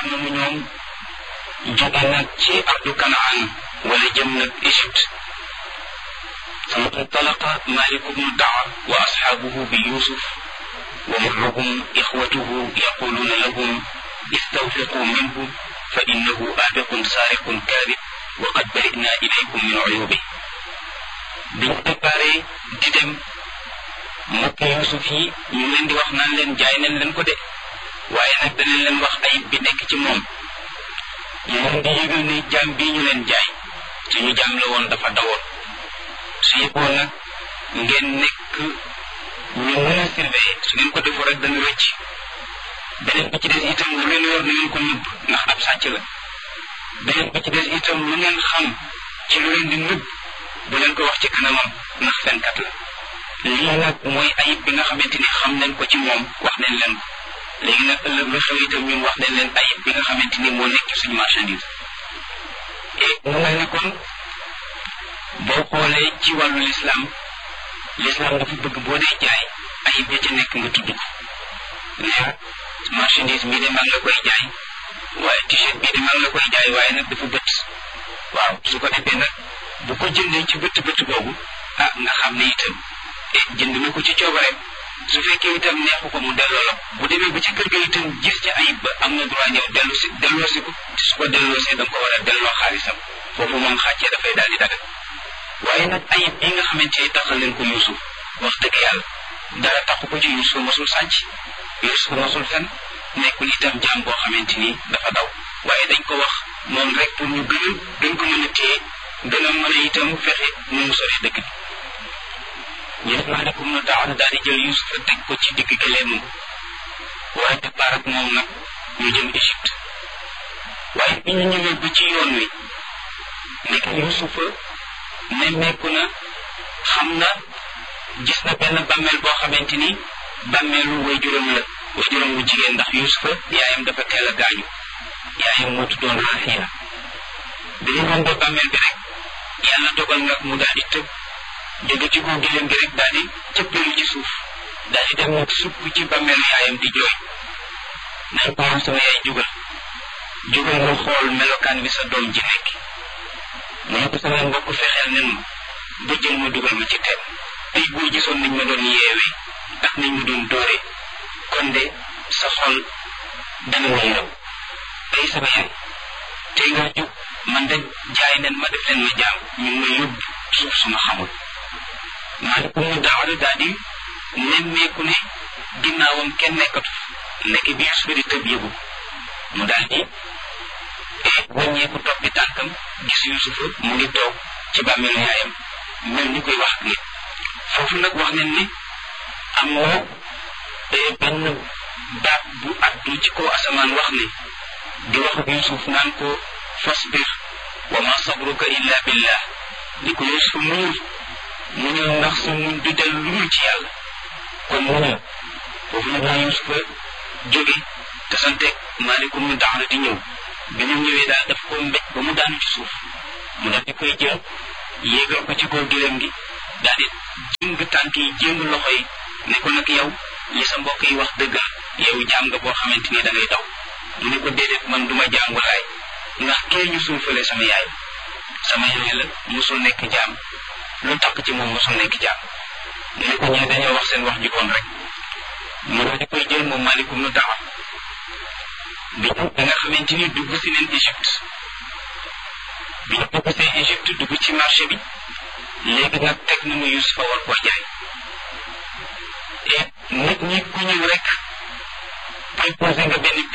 départ nañu ñoom jóge nag ci ardu kanaan wala jëm nag Égypte ثم انطلق مالك بن الدعوى وأصحابه بيوسف ومعهم إخوته يقولون لهم استوثقوا منه فإنه آبق سارق كاذب وقد برئنا إليكم من عيوبه biñ préparé di dem mbokk Yuusuf yi ñu leen di wax naan leen jaay nañ leen ko de waaye nag danañ leen wax ayib bi nekk ci moom ñu leen di yëgal ne jaam bii ñu leen jaay suñu jaam la woon dafa dawoon su yëgoo nag ngeen nekk ñu mën a surveiller su ngeen ko defoo rek dana rëcc beneen bi ci des itam lu leen yor na ngeen ko nëbb ndax ab sàcc la beneen bi ci des itam lu ngeen xam ci lu leen di nëbb bu leen ko wax ci kanamam ndax fenkat la lii nag mooy ayib bi nga xamante ni xam nañ ko ci moom wax nañ leen ko léegi nag ëllëg lu xew itam ñun wax nañ leen ayib bi nga xamante ni moo nekk suñu marchandise et mu mel ni kon boo xoolee ci wàllu lislaam lislaam dafa bëgg boo dee jaay ayib ya ca nekk nga tudd ko ne marchandise bii de maa ngi la koy jaay waaye t-shirt bii de maa ngi la koy jaay waaye nag dafa bët waaw su ko defee nag bu ko jëndee ci bët bët boobu ah nga xam ne itam jënd na ko ci coobareem su fekkee itam neexu ko mu delloo la bu demee ba ci kër ga itam gis ci ayib ba am na droit ñëw dellu si delloo si ko te su ko delloo see da nga ko war a delloo xaalisam foofu moom xàccee dafay daal di dagal waaye nag ayib bi nga xamante ni taxal leen ko Yuusuf wax dëgg yàlla dara taxu ko ci Yuusuf mosul sàcc Yuusuf mosul fen nekkul itam jaam boo xamante ni dafa daw waaye dañ ko wax noonu rek pour ñu gën a gën ko mën a téye gën a mën a itam fexe nu mu sori dëkk bi ñu def maalekum na daaw daal di jël Yuusuf teg ko ci digg gëleemam waaye départ ak moom nag ñu jëm Égypte waaye bi ñu ñëwee ba ci yoon wi nekk Yuusufa nemmeeku na xam na gis na benn bàmmeel boo xamante ni bàmmeelu waajuram la waajuram bu jigéen ndax Yuusufa yaayam dafa teel a gaañu yaayam moo tuddoon Raxiila bi ñu rombee bàmmeel bi rek yàlla dogal nag mu daal di tëb jóge ci kaw gileem gi rek daal di cëppeelu ci suuf daal di dem nag sukk ci bàmmeelu yaayam di jooy nañ ko sama yaay jugal jugal nga xool melokaan bi sa doom ji nekk mu ne ko sama mbokk fexeel nen ma ba jël ma dugal ma ci teen tey boo gisoon nañ ma doon yeewee ak nañ ma doon dóore kon de sa xol dana ma yërëm tey sama yaay tey nga jóg man de jaay nen ma def leen ma jaam ñu ngi ma yóbbu suuf suma xamul maalikum mu daawada daal di nemmeeku ne ginnaawam kenn nekkatu nekk bi Yuusufa di tëb yëgu mu daal di wàññeeku toppi tànkam gis Yuusufa mu ngi toog ci bàmmeelu yaayam mel ni koy wax ak nit foofu nag wax nañ ni am na benn baat bu addu ci kaw asamaan wax ne di wax ak Yuusuf naan ko fasbir wa ma sabruka illa billah ni ko Yuusuf muñul muñul ndax sa muñ du del lu dul ci yàlla kon muñul foofu nag la Yuusufa jóge te santeeg maalikum ñu daxna di ñëw bi mu ñëwee daal daf ko mbéj ba mu daanu ci suuf mu daal di koy jël yéegal ko ci kaw gëlëm gi daal di jëng tànk yi jëng loxo yi ne ko nag yow li sa mbokk yi wax dëgg yow jaam nga boo xamante ni da ngay daw mu ne ko déedéet man duma jaam walaay ndax kee ñu suufalee sama yaay sama yaay la musul nekk jaam lu takk ci moom musul nekk jaam mu ne ko ñee dañoo wax seen wax ju bon rek mu daal di koy jël moom malikum nu dawa bi da nga xamante ni dugg si neen Égypte bi ñu dugg see Égypte dugg ci marché bi léegi nag teg nañu Yusufa war koo jaay et nit ñi ku ñëw rek proposé nga benn